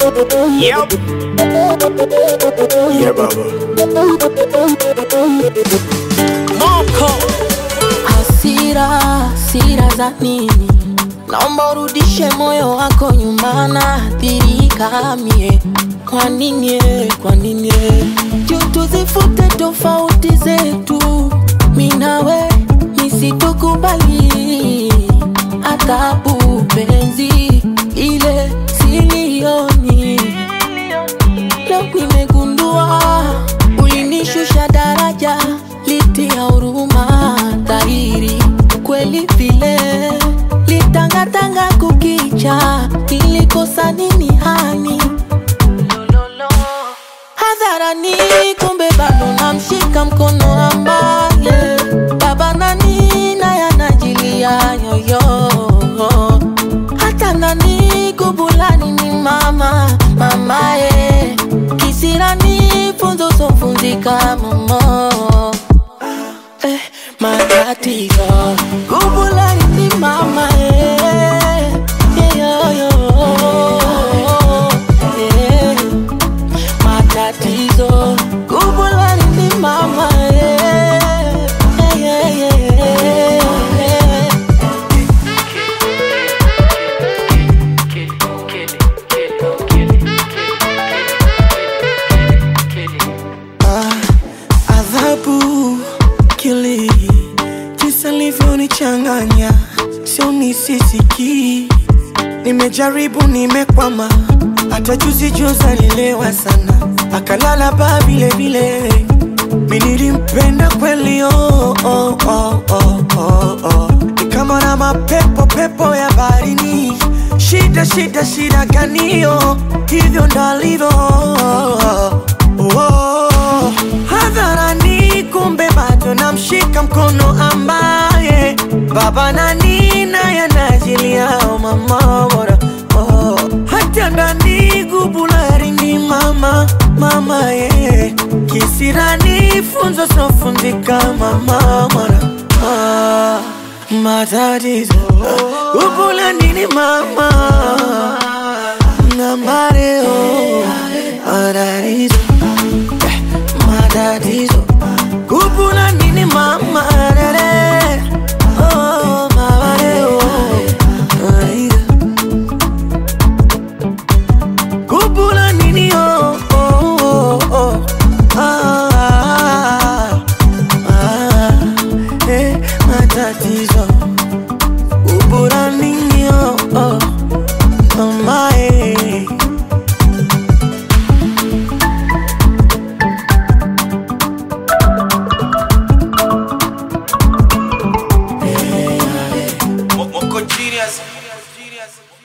Yep. Yeah, baba. Moko hasira, hasira za nini? Naomba urudishe moyo wako nyuma, naathirika mie. Kwa nini? eh, Kwa nini? eh? Juu tuzifute tofauti zetu, mi nawe nisitukubali adhabu penzi ile silioni Leo nimegundua ulinishusha daraja, litia huruma dhahiri kweli vile litangatanga kukicha, nilikosa nini hani hadharani, kumbe bado namshika mkono ambaye baba nani naye anajilia yoyo hata nani kubulani ni mama mamaye kisirani funzo sofunzika momo eh, matatizo kubulani ni mama eh, yeyoyo eh, matatizo kubulani ni mama eh, eh, eh, eh, eh. adhabu kili jinsi alivyonichanganya sio nisisikii nimejaribu nimekwama hata juzi juzi alilewa sana akalala baa vile vile mi nilimpenda kweli oh, oh, oh, oh, oh, oh. Ni kama na mapepo pepo ya baharini shida shida shida ganio hivyo ndalivyo oh, oh. hadharani kumbe bado namshika mkono ambaye baba nani naye anajiliao mama bora oh. hata ndani gubulari ni mama mama ye kisirani funzo sofunzika mama mora ah, matatizo gubulani ni mama namareo matatizo matatizo kupula nini mama rere oh mama leo kupula nini oh oh oh oh ah, ah, ah, eh, matatizo kupula nini oh oh mama eh. Moko genius.